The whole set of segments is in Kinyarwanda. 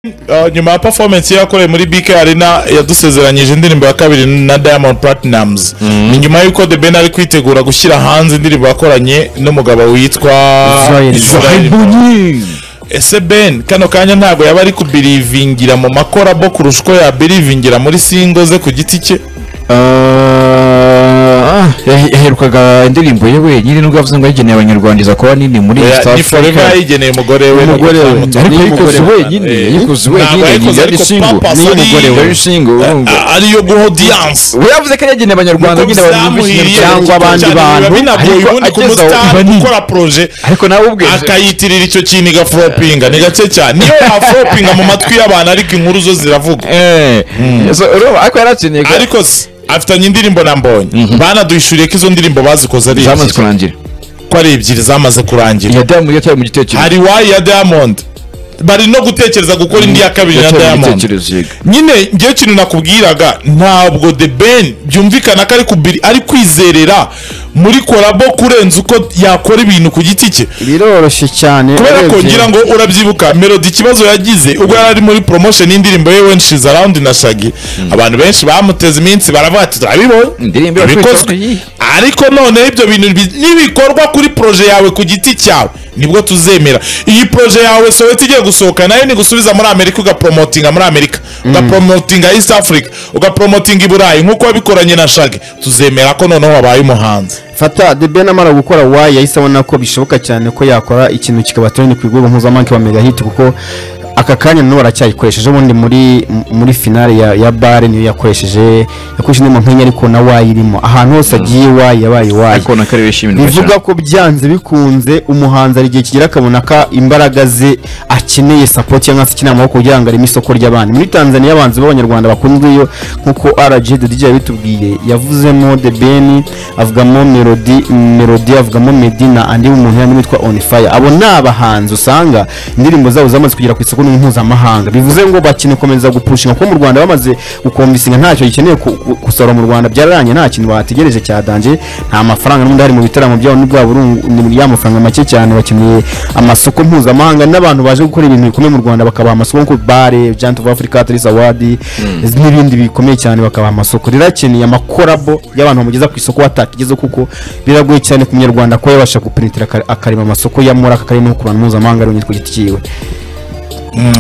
Uh, nyuma ya performance ye yakoreye muri BK Arena yadusezeranyije indirimbo ya kabiri na Diamond Platnumz ni nyuma y'uko The Ben ari kwitegura gushyira hanze indirimbo yakoranye n'umugabo witwa Israel Israel Mbonyi. ese Ben kano kanya ntabwo yaba ari kubirivingira mu makorabo kurusha uko yabirivingira muri singo ze ku giti cye Ah, yahe- yaherukaga indirimbo ye wenyine nubwo yavuze ngo yageneye abanyarwanda iza kuba nini muri Oya, East ni forever Africa yayigeneye umugore we umugore we Ntabwo ariko yikoze wenyine Eh, yikoze ntabwo wenyine yayikoze, yari ariko single purpose niyo ari- mugore we single urumva A- ariyo guha audience we yavuze ko yageneye abanyarwanda nyine abanyamuziki cyangwa abandi bantu binagoye ariko ubundi ageze kumusitari aho gukora proje ariko nawe ubwe akayitirira icyo kintu igafropinga ni gake cyane niyo yafropinga mu matwi y'abantu ariko inkuru zo ziravuga eh so urumva ariko yarakeneye ko- ariko se afitanye indirimbo na mbonye banaduhishuriye ko izo ndirimbo bazikoze ari zamaze ebyiri kurangira ko ari ebyiri zamaze kurangira iya damu yataye mu gitekerezo hari wayi ya diamond bari no gutekereza gukora indi ya kabiri na yataye mu diamond gitekerezo yego nyine ngewe ikintu nakubwiraga ntabwo the ben byumvikana ko ari kubiri ari kwizerera muri korabo kurenza uko yakora ibintu ku giti cye biroroshye cyane kubera ko urebye. ngira ngo urabyibuka melody ikibazo yagize ubwo yari ari muri promotion y'indirimbo ye when she's around na shagi abantu benshi bamuteze iminsi baravuga ati turabibonye Indirimbo irakwitwa ibikozwe iyi." ariko noneho ibyo bintu bi- nibikorwa kuri proje yawe ku giti cyawe nibwo tuzemera iyi proje yawe soweti igiye gusohoka nayo ni gusubiza muri amerika ugapromotinga muri amerika ugapromotinga east africa ugapromotinga i burayi nk'uko wabikoranye na shagi tuzemera ko noneho wabaye umuhanzi fata the ben amara gukora wayi yahise abona ko bishoboka cyane ko yakora ikintu kikaba trend ku rwego mpuzamahanga wa mega hit kuko aka kanya nawe aracyayikoresheje ubundi muri muri finale ya, ya bare niyo yakoresheje yakoresheje indirimbo nk'enye ariko na wayi irimo ahantu hose agiye wayi yabaye wayi ariko nakari bishimirwa cyane bivuga ko byanze bikunze umuhanzi hari igihe kigera akabona ko imbaraga ze akeneye sapoti cyangwa se akeneye amaboko kugira ngo areme isoko ry'abandi muri tanzania abanzi b'abanyarwanda bakunzweyo nk'uko rg dj yabitubwiye yavuzemo the ben avugamo melody melody avugamo medina andi umuntu yandi witwa on fire abo ni abahanzi usanga indirimbo zabo zamaze kugera ku isoko mpuzamahanga bivuze ngo bakeneye gukomeza gupushinga kuko mu rwanda bamaze gukomvisinga ntacyo gikeneye ku- ku- gusorora mu rwanda byararanye nta kintu bategereje cyadanje nta mafaranga n'ubundi hari mu bitaramo byabo n'ubwa burungu ni muri ya mafaranga make cyane bakeneye amasoko mpuzamahanga n'abantu baje gukora ibintu bikomeye mu rwanda bakabaha amasoko nko bare giant of africa atris award n'ibindi bikomeye cyane bakabaha amasoko rero akeneye amakorabo y'abantu bamugeza ku isoko batakigeze kuko biragoye cyane ku munyarwanda kuba yabasha gupenetira aka- akarema amasoko ya muri aka karere no ku bantu mpuzamahanga ari ku giti cyiwe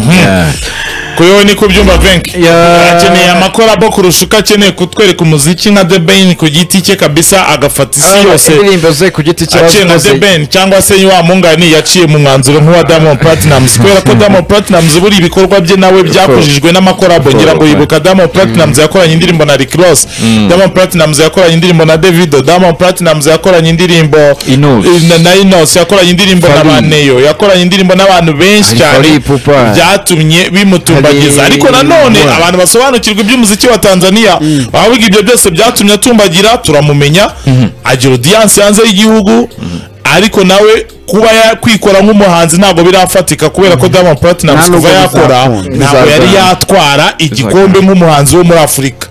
kuri wowe ni ku byumba venki Ya- akeneye amakorabo kurusha uko akeneye kutwereka umuziki nka the ben ku giti cye kabisa agafata isi yose yose indirimbo ze ku giti cye aciye na bavuze the ben cyangwa se wa mungani yaciye mu mwanzuro nk'uwa diamond platinumz kubera ko diamond platinumz buri ibikorwa bye nawe byakujijwe n'amakorabo ngira ngo yibuka diamond platinumz yakoranye indirimbo na rick ross diamond platinumz yakoranye indirimbo na davido diamond platinumz yakoranye indirimbo Inos. eh, na- na inos yakoranye indirimbo na Fally. baneyo yakoranye indirimbo n'abantu benshi Hari cyane Fally Ipupa. byatumye bimutumbagiza Hari- ariko nanone Mwah. abantu basobanukirwa iby'umuziki wa tanzania abavuga ibyo byose byatumye atumbagira turamumenya agira audience hanze y'igihugu ariko nawe kuba yakwikora nk'umuhanzi ntabwo birafatika kubera ko diamond platinumz Nta nubwo kuva yakora bizakunda. ntabwo yari Bizakunda. yatwara igikombe nk'umuhanzi wo muri afurika